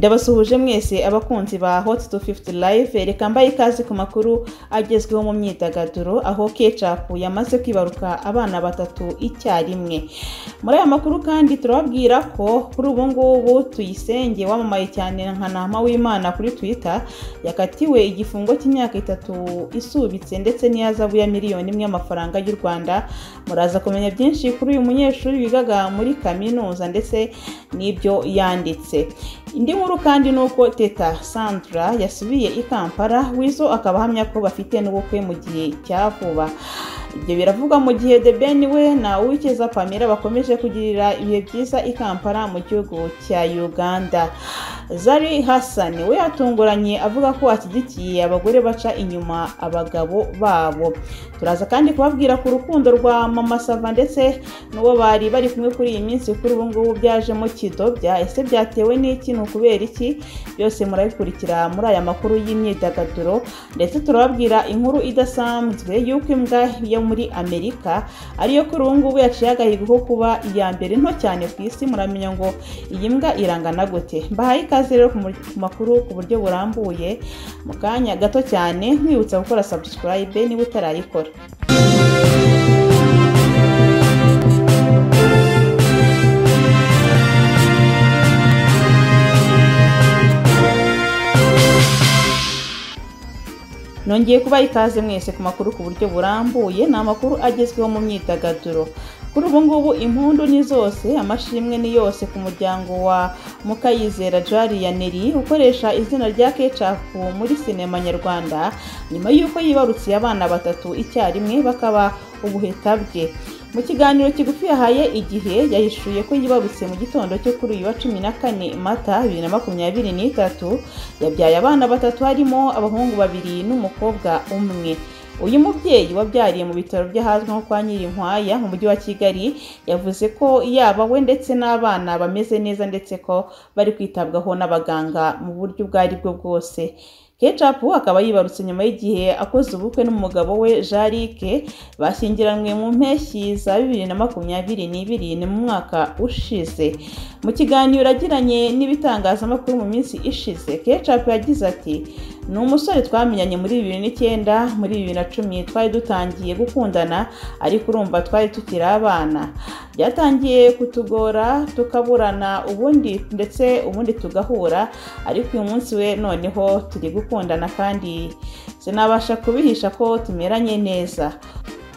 Ndabasuhuje mwese abakunzi ba Hot 250 Live reka mbaye ikaze ku makuru agezweho mu myidagaduro aho Ketchup yamaze kwibaruka abana batatu icyarimwe. Muri aya makuru kandi turababwira ko kuri ubu ngubu Tuyisenge wamamaye cyane nka Ntama w'Imana kuri Twitter yakatiwe igifungo cy'imyaka itatu isubitse ndetse n'iyazabu ya miliyoni imwe y'amafaranga y'u Rwanda. Muraza kumenya byinshi kuri uyu munyeshuri wigaga muri kaminuza ndetse n'ibyo yanditse. Indi nkuru kandi ni uko Teta Sandra yasubiye i Kampala Weasel akaba ahamya ko bafite n'ubukwe mu gihe cya vuba. Ibyo biravuga mu gihe The Ben we na Uwikeza Pamela bakomeje kugirira ibihe byiza i Kampala mu gihugu cya Uganda. Zari Hassan we yatunguranye avuga ko ashyigikiye abagore baca inyuma abagabo babo. Turaza kandi kubabwira ku rukundo rwa Mama Sava ndetse n'uwo bari bari kumwe kuri iyi minsi kuri ubu ngubu byajemo kidobya ese byatewe n'iki ni ukubera iki byose murabikurikira muri aya makuru y'imyidagaduro ndetse turababwira inkuru idasanzwe y'uko imbwa yo muri amerika ariyo kuri ubu ngubu yaciye agahigo ko kuba iya mbere nto cyane ku isi muramenya ngo iyi mbwa irangana gute mbahaye ikaze rero ku makuru ku buryo burambuye mu kanya gato cyane mwibutsa gukora subscribe niba utarayikora nongeye kubaha ikaze mwese ku makuru ku buryo burambuye ni amakuru agezweho mu myidagaduro kuri ubu ngubu impundu ni zose amashimwe ni yose ku muryango wa mukayizera jariya neri ukoresha izina rya kecapu muri sinema nyarwanda nyuma y'uko yibarutse abana batatu icyarimwe bakaba ubuheta bwe mu kiganiro kigufi yahaye igihe yahishuye ko yibarutse mu gitondo cyo kuri uyu wa cumi na kane mata bibiri na makumyabiri n'itatu yabyaye abana batatu harimo abahungu babiri n'umukobwa umwe uyu mubyeyi wabyariye mu bitaro by'ahazwi nko kwa nyirinkwaya mu mujyi wa kigali yavuze ko yaba we ndetse n'abana bameze neza ndetse ko bari kwitabwaho n'abaganga mu buryo ubwo aribwo bwose Ketchup akaba yibarutse nyuma y'igihe akoze ubukwe n'umugabo we Jarike bashyingiranywe mu mpeshyi za bibiri na makumyabiri n'ibiri ni mu mwaka ushize mu kiganiro agiranye n'ibitangazamakuru mu minsi ishize Ketchup yagize ati ni umusore twamenyanye muri bibiri n'icyenda muri bibiri na cumi twari dutangiye gukundana ariko urumva twari tukiri abana byatangiye kutugora tukaburana ubundi ndetse ubundi tugahura ariko uyu munsi we noneho turi gukundana kandi sinabasha kubihisha ko tumeranye neza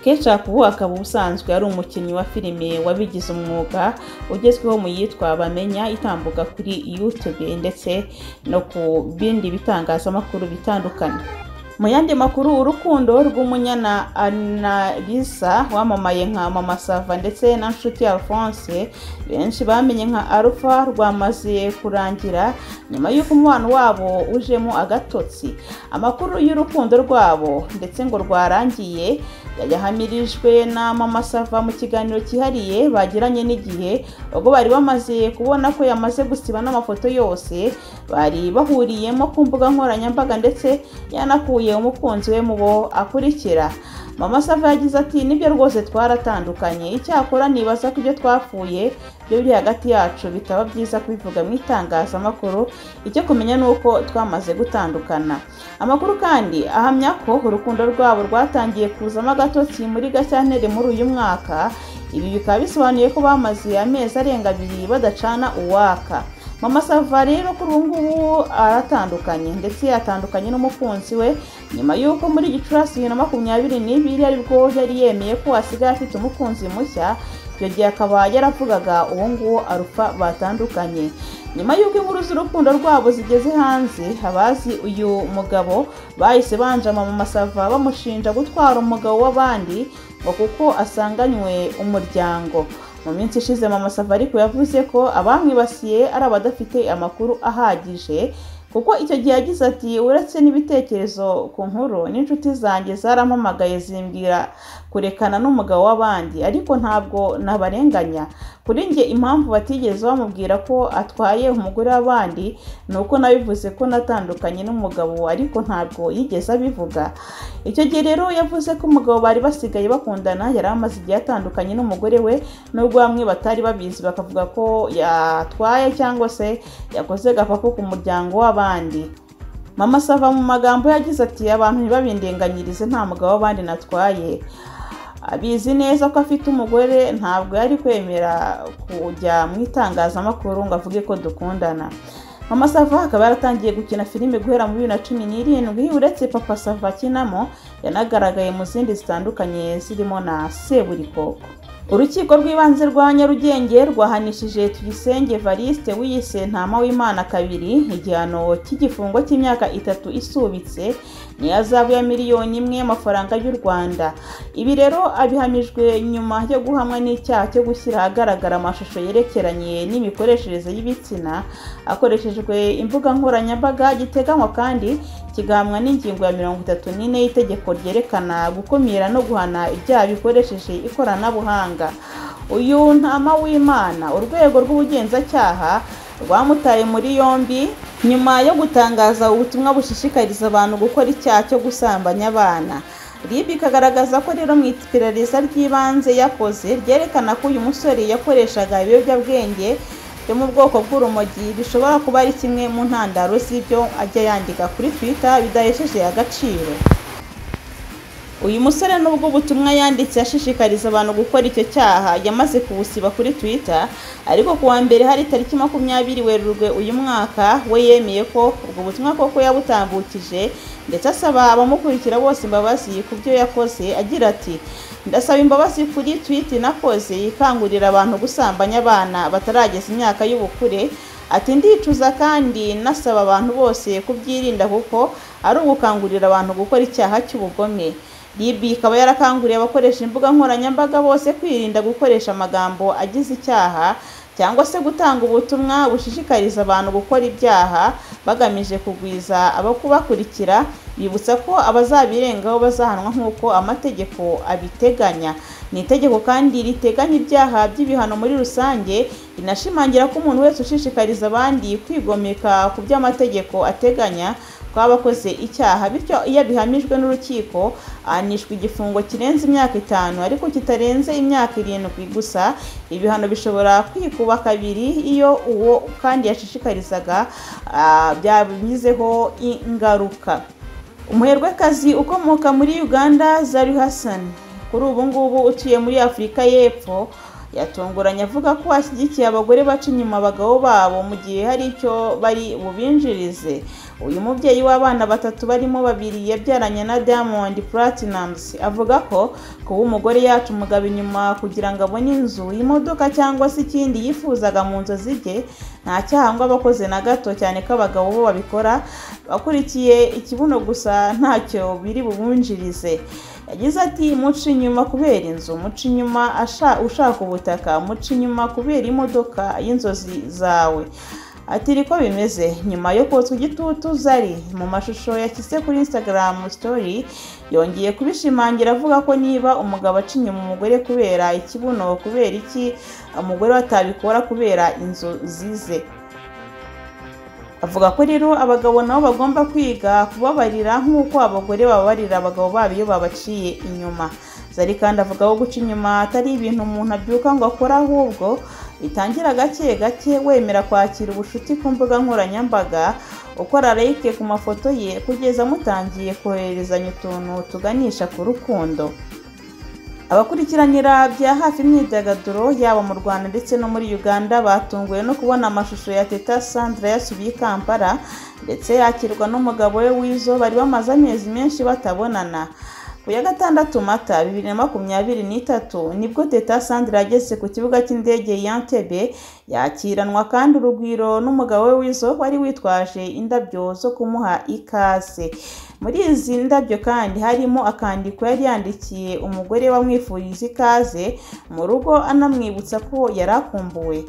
Ketchup ubu akaba ubusanzwe ari umukinnyi wa filime wabigize umwuga ugezweho mu yitwa bamenya itambuka kuri YouTube ndetse no ku bindi bitangazamakuru bitandukanye mu yandi makuru urukundo rw'umunyana analisa wamamaye nka mama sava ndetse na nshuti alphonse benshi bamenye nka alpha rwamaze kurangira nyuma y'uko umubano wabo ujemo agatotsi amakuru y'urukundo rwabo ndetse ngo rwarangiye yahamirijwe na mama sava mu kiganiro cyihariye bagiranye n'igihe ubwo bari bamaze kubona ko yamaze gusiba n'amafoto yose bari bahuriyemo ku mbuga nkoranyambaga ndetse yanakuye umukunzi we mu bo akurikira mama sava yagize ati nibyo rwose twaratandukanye icyakora nibaza ko ibyo twapfuye byo biri hagati yacu bitaba byiza kubivuga mu itangazamakuru icyo kumenya ni uko twamaze gutandukana amakuru kandi ahamya ko urukundo rwabo rwatangiye kuzamo agatotsi muri gashyantare muri uyu mwaka ibi bikaba bisobanuye ko bamaze amezi arenga abiri badacana uwaka mama sava rero kuri ubu ngubu aratandukanye ndetse yatandukanye n'umukunzi we nyuma y'uko muri gicurasi bibiri na makumyabiri n'ibiri aribwo yari yemeye ko asigaye afite umukunzi mushya icyo gihe akaba yaravugaga uwo nguwo arufa batandukanye nyuma y'uko inkuru z'urukundo rwabo zigeze hanze abazi uyu mugabo bahise banjama mama sava bamushinja gutwara umugabo w'abandi ngo kuko asanganywe umuryango mu minsi ishize mama sava ariko yavuze ko abamwibasiye ari abadafite amakuru ahagije kuko icyo gihe yagize ati uretse n'ibitekerezo ku nkuru n'inshuti zanjye zarampamagaye zimbwira kurekana n'umugabo w'abandi ariko ntabwo nabarenganya kuri njye impamvu batigeze bamubwira ko atwaye umugore w'abandi ni uko nabivuze ko natandukanye n'umugabo ariko ntabwo yigeze abivuga icyo gihe rero yavuze ko umugabo bari basigaye bakundana yari amaze igihe atandukanye n'umugore we nubwo bamwe batari babizi bakavuga ko yatwaye cyangwa se yakoze gapapa ku muryango w'abandi mama sava mu magambo yagize ati abantu ntibabindenganyirize nta mugabo w'abandi natwaye abizi neza ko afite umugore ntabwo yari kwemera kujya mu itangazamakuru ngo avuge ko dukundana mama sava akaba yaratangiye gukina filime guhera mu bibiri na cumi n'irindwi uretse papa sava akinamo yanagaragaye mu zindi zitandukanye zirimo na seburikoko urukiko rw'ibanze rwa nyarugenge rwahanishije tuyisenge valiste wiyise ntama w'imana kabiri igihano cy'igifungo cy'imyaka itatu isubitse niyo azabu ya miliyoni imwe y'amafaranga y'u rwanda ibi rero abihamijwe nyuma yo guhamwa n'icyaha cyo gushyira ahagaragara amashusho yerekeranye n'imikoreshereze y'ibitsina akoreshejwe imbuga nkoranyambaga giteganywa kandi kigahamwa n'ingingo ya mirongo itatu n'ine y'itegeko ryerekana gukumira no guhana ibyaha bikoresheje ikoranabuhanga uyu ntama w'imana urwego rw'ubugenzacyaha rwamutaye muri yombi nyuma yo gutangaza ubutumwa bushishikariza abantu gukora icyaha cyo gusambanya abana rib ikagaragaza ko rero mu iperereza ry'ibanze yakoze ryerekana ko uyu musore yakoreshaga ibiyobyabwenge byo mu bwoko bw'urumogi bishobora kuba ari kimwe mu ntandaro z'ibyo ajya yandika kuri twitter bidahesheje agaciro uyu musore nubwo ubutumwa yanditse ashishikariza abantu gukora icyo cyaha yamaze kubusiba kuri twitter ariko ku wa mbere hari tariki makumyabiri werurwe uyu mwaka we yemeye ko ubwo butumwa koko yabutambukije ndetse asaba abamukurikira bose imbabazi ku byo yakoze agira ati ndasaba imbabazi kuri twiti nakoze ikangurira abantu gusambanya abana batarageza imyaka y'ubukure ati ndicuza kandi nasaba abantu bose kubyirinda kuko ari ugukangurira abantu gukora icyaha cy'ubugome rib ikaba yarakanguriye abakoresha imbuga nkoranyambaga bose kwirinda gukoresha amagambo agize icyaha cyangwa se gutanga ubutumwa bushishikariza abantu gukora ibyaha bagamije kugwiza abakubakurikira bibutsa ko abazabirengaho bazahanwa nk'uko amategeko abiteganya ni itegeko kandi riteganya ibyaha by'ibihano muri rusange rinashimangira ko umuntu wese ushishikariza abandi kwigomeka ku byo amategeko ateganya ko aba akoze icyaha bityo iyo abihamijwe n'urukiko ahanishwa igifungo kirenze imyaka itanu ariko kitarenze imyaka irindwi gusa ibihano bishobora kwikuba kabiri iyo uwo kandi yashishikarizaga byabigizeho ingaruka umuherwekazi ukomoka muri uganda zari hassan kuri ubu ngubu utuye muri afurika y'epfo yatunguranye avuga ko ashyigikiye abagore baca inyuma abagabo babo mu gihe hari icyo bari bubinjirize uyu mubyeyi w'abana batatu barimo babiri yabyaranye na diamond platinums avuga ko kuba umugore yacu umugabo inyuma kugira ngo abone inzu imodoka cyangwa se ikindi yifuzaga mu nzozi ze nta cyaha ngo abakoze na gato cyane ko abagabo bo babikora bakurikiye ikibuno gusa ntacyo biri bubunjirize yagize ati muca inyuma kubera inzu muca inyuma ushaka ubutaka muca inyuma kubera imodoka y'inzozi zawe ati niko bimeze nyuma yo kotswa igitutu zari mu mashusho yashyize kuri instagram story yongeye kubishimangira avuga ko niba umugabo aca inyuma umugore kubera ikibuno kubera iki umugore batabikora kubera inzu zize avuga ko rero abagabo nabo bagomba kwiga kubabarira nk'uko abagore bababarira abagabo babo iyo babaciye inyuma zari kandi avuga ko guca inyuma atari ibintu umuntu abyuka ngo akore ahubwo bitangira gake gake wemera kwakira ubucuti ku mbuga nkoranyambaga ukora like ku mafoto ye kugeza mutangiye kohererezanya utuntu tuganisha ku rukundo abakurikiranira bya hafi imyidagaduro yaba mu rwanda ndetse no muri uganda batunguwe no kubona amashusho ya teta sandra yasubiye i kampala ndetse yakirwa n'umugabo we w'izo bari bamaze amezi menshi batabonana ku ya gatandatu mata bibiri na makumyabiri n'itatu nibwo teta sandra yageze ku kibuga cy'indege ya ntebe yakiranwa kandi urugwiro n'umugabo we w'izo wari witwaje indabyo zo kumuha ikaze muri izi ndabyo kandi harimo akandiko yari yandikiye umugore wamwifuriza ikaze mu rugo anamwibutsa ko yari akumbuwe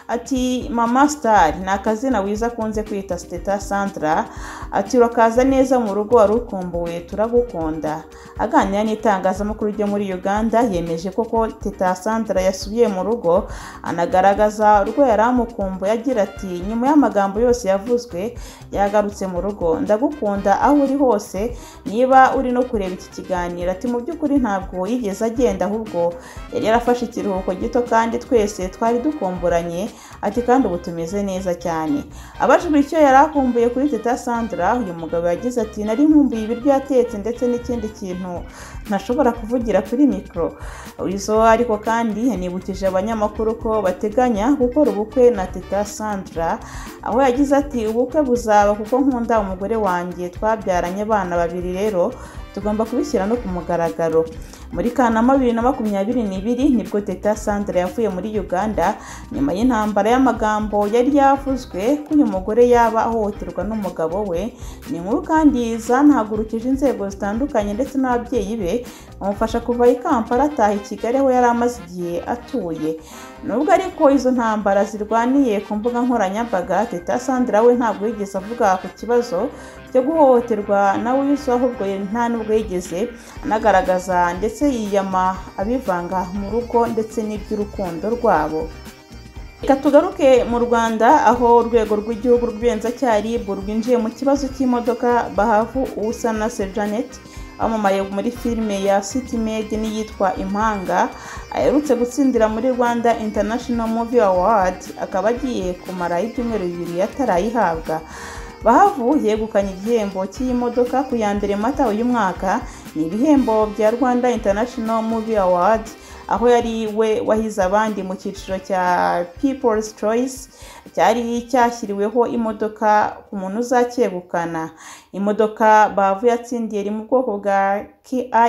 ati mama star ni akazina wiza akunze kwita siteta sandra ati urakaza neza mu rugo wari ukumbuwe turagukunda aganira n'itangazamakuru ryo muri uganda yemeje koko teta sandra yasubiye mu rugo anagaragaza urwo yari amukumbuye agira ati nyuma y'amagambo yose yavuzwe yagarutse mu rugo ndagukunda aho uri hose hose niba uri no kureba iki kiganiro ati mu by'ukuri ntabwo yigeze agenda ahubwo yari yarafashe ikiruhuko gito kandi twese twari dukumburanye ati kandi ubu tumeze neza cyane abajijwe icyo yari akumbuye kuri teta sandra uyu mugabo yagize ati nari nkumbuye ibiryo yatetse ndetse n'ikindi kintu ntashobora kuvugira kuri mikoro izo ariko kandi yanibukije abanyamakuru ko bateganya gukora ubukwe na teta sandra aho yagize ati ubukwe buzaba kuko nkunda umugore wanjye twabyaranye abana babiri rero tugomba kubishyira no ku mugaragaro muri kanama bibiri na makumyabiri n'ibiri nibwo teta sandra yavuye muri uganda nyuma y'intambara y'amagambo yari yavuzwe ko uyu mugore yaba ahohoterwa n'umugabo we ni inkuru kandi zanahagurukije inzego zitandukanye ndetse n'ababyeyi be bamufasha kuva i kampala ataha i kigali aho yari amaze igihe atuye nubwo ariko izo ntambara zirwaniye ku mbuga nkoranyambaga teta sandra we ntabwo yigeze avuga ku kibazo cyo guhohoterwa nawe yuzuye ahubwo nta n'ubwo yigeze anagaragaza ndetse yiyama abivanga mu rugo ndetse n'iby'urukundo rwabo reka tugaruke mu rwanda aho urwego rw'igihugu rw'ibenzacyaha rib rwinjiye mu kibazo cy'imodoka bahavu usa na sejanet wamamaye muri filime ya city made n'iyitwa impanga aherutse gutsindira muri rwanda international movie award akaba agiye kumara ibyumweru bibiri atarayihabwa bahavu yegukanye igihembo cy'iyi modoka ku ya mbere mata uyu mwaka ni ibihembo bya rwanda international movie award aho yari we wahize abandi mu cyiciro cya people's choice cyari cyashyiriweho imodoka ku muntu uzacyegukana imodoka bavu yatsindiye iri mu bwoko bwa kia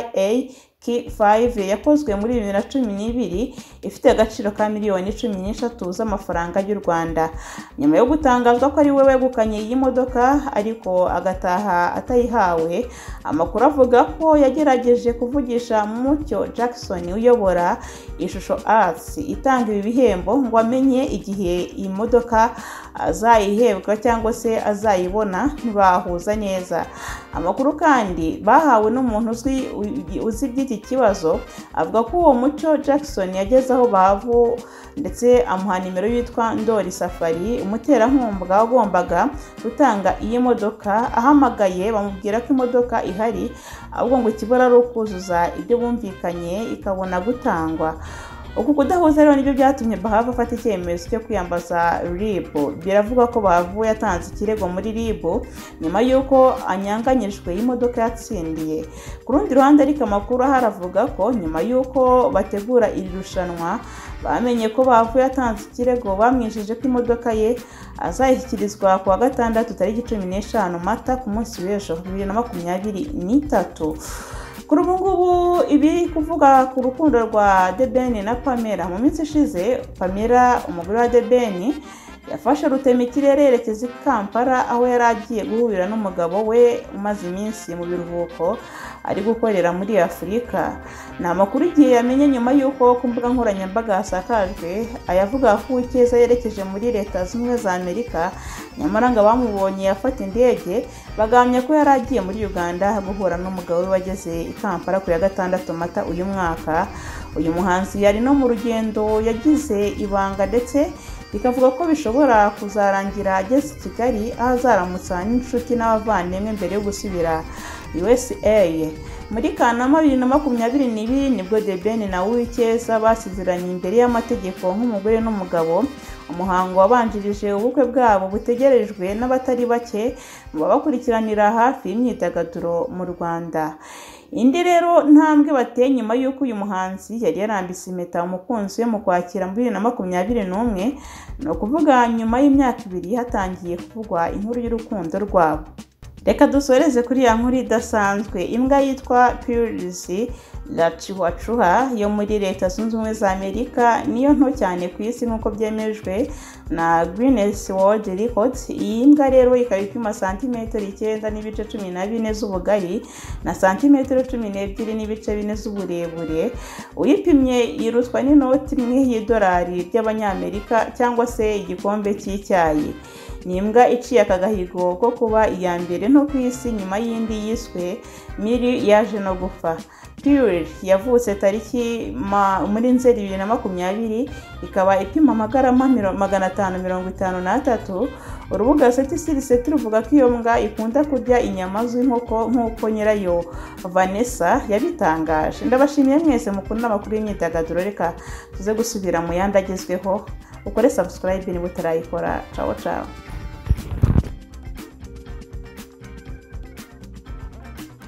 k5 yakozwe muri bibiri na cumi n'ibiri ifite agaciro ka miliyoni cumi n'eshatu z'amafaranga y'u rwanda nyuma yo gutangazwa ko ari we wegukanye iyi modoka ariko agataha atayihawe amakuru avuga ko yagerageje kuvugisha mucyo jackson uyobora ishusho arts itanga ibi bihembo ngo amenye igihe iyi modoka azayihebwa cyangwa se azayibona ntibahuza neza amakuru kandi bahawe n'umuntu uzi iby'iki kibazo avuga ko uwo muco jackson yageze aho bavu ndetse amuha nimero yitwa ndori safari umuterankunga wagombaga gutanga iyi modoka ahamagaye bamubwira ko imodoka ihari ahubwo ngo ikibura ari ukuzuza ibyo bumvikanye ikabona gutangwa uku kudahuza rero nibyo byatumye bahava afata icyemezo cyo kwiyambaza rib biravugwa ko bahavu yatanze ikirego muri rib nyuma y'uko anyanganyijwe y'imodoka yatsindiye ku rundi ruhande ariko amakuru ahari avuga ko nyuma y'uko bategura iri rushanwa bamenye ko bavu yatanze ikirego bamwishyuje ko imodoka ye azayishyikirizwa ku wa gatandatu tariki cumi n'eshanu mata ku munsi w'ejo bibiri na makumyabiri n'itatu kuri ubu ngubu ibiri kuvuga ku rukundo rwa debeni na pamela mu minsi ishize pamela umugore wa debeni yafashe ikirere yerekeza i kampala aho yari agiye guhurira n'umugabo we umaze iminsi mu biruhuko ari gukorera muri afurika ni amakuru igihe yamenye nyuma y'uko ku mbuga nkoranyambaga hasakajwe ayavuga ko uw'icyeza yerekeje muri leta zimwe za amerika nyamara ngo abamubonye afata indege bagamya ko yari agiye muri uganda guhura n'umugabo we wageze i kampala ku ya gatandatu mata uyu mwaka uyu muhanzi yari no mu rugendo yagize ibanga ndetse bikavuga ko bishobora kuzarangira ageze i kigali aho azaramutsa n'inshuti n'abavandimwe mbere yo gusubira usa muri kanama bibiri na makumyabiri n'ibiri nibwo debeni na uw'icyeza basezeranye imbere y'amategeko nk'umugore n'umugabo umuhango wabanjirije ubukwe bwabo butegerejwe n'abatari bake mu babakurikiranira hafi y'imyidagaduro mu rwanda indi rero ntambwe bateye nyuma y'uko uyu muhanzi yari yarambise impeta umukunzi we mu kwakira muri bibiri na makumyabiri n'umwe ni ukuvuga nyuma y'imyaka ibiri hatangiye kuvugwa inkuru y'urukundo rwabo reka dusoreze kuri ya nkuru idasanzwe imbwa yitwa pirizi la chihuahua yo muri leta zunze ubumwe za amerika niyo nto cyane ku isi nk'uko byemejwe na guinness world records iyi mbwa rero ikaba ipima santimetero icyenda n'ibice cumi na bine z'ubugari na santimetero cumi n'ebyiri n'ibice bine z'uburebure uyipimye yirutwa n'inoti imwe y'idolari ry'abanyamerika cyangwa se igikombe cy'icyayi ni imbwa iciye aka gahigo ko kuba iya mbere nto ku isi nyuma y'indi yiswe miri yaje no gupfa pure yavutse tariki muri nzeri bibiri na makumyabiri ikaba ipima amagarama magana atanu mirongo itanu n'atatu urubuga seti siriseti ruvuga ko iyo mbwa ikunda kurya inyama z'inkoko nk'uko nyirayo vanessa yabitangaje ndabashimiye mwese mukunda amakuru y'imyidagaduro reka tuze gusubira mu yandi agezweho ukore subscribe niba utarayikora cawo cawo